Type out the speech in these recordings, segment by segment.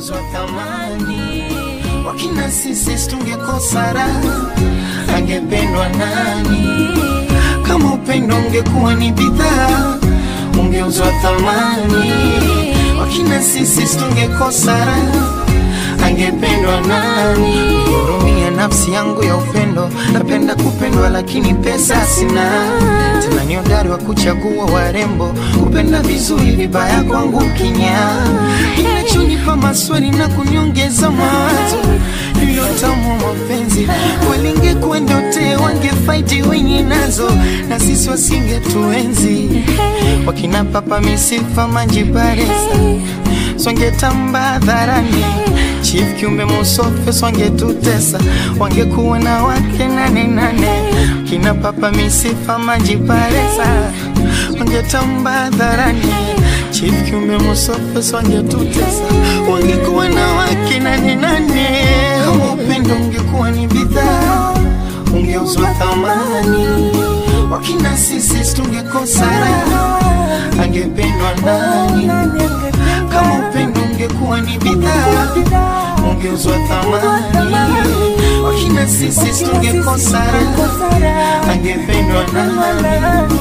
ungeuzwa thamani. Wakina sisi tungekosa raha, angependwa nani? Kama upendo ungekuwa ni bidhaa, ungeuzwa thamani. Wakina sisi tungekosa raha, angependwa nani? Hurumia nafsi yangu ya upendo, napenda kupendwa lakini pesa sina. Tena ni hodari wa kuchagua warembo, kupenda vizuri, vibaya kwangu kinyaa. Inachonipa maswali na kuniongeza mawazo hilo tamu wa mapenzi walingekuwa ndote wangefaiti wenye nazo na sisi wasingetuenzi wakina papa misifa manjibaresa swangetamba hadharani chief kiumbe musofe swangetutesa wangekuwa na wake nane nane kina papa misifa manjibaresa wangetamba hadharani chief kiumbe musofe swangetutesa wangekuwa na wake nane nane kama upendo ungekuwa ni bidhaa ungeuzwa thamani wakina sisi tungekosa raha angependwa nani kama upendo ungekuwa ni bidhaa ungeuzwa thamani wakina sisi tungekosa raha angependwa nani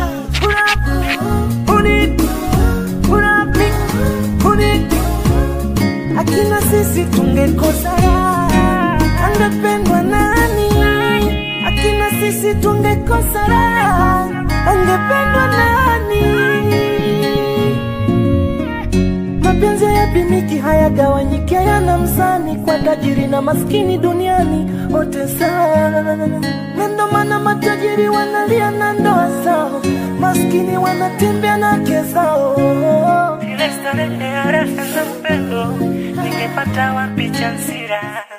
akina sisi tungekosa raha, angependwa nani? Akina sisi tungekosa raha, angependwa nani? Mapenzi hayapimiki, hayagawanyiki, hayana mzani, kwa tajiri na maskini duniani wote sawa, na ndo maana matajiri wanalia na ndoa zao, maskini wanatembea na wake zao. Ile starehe ya raha na upendo ningepata wapi chansira?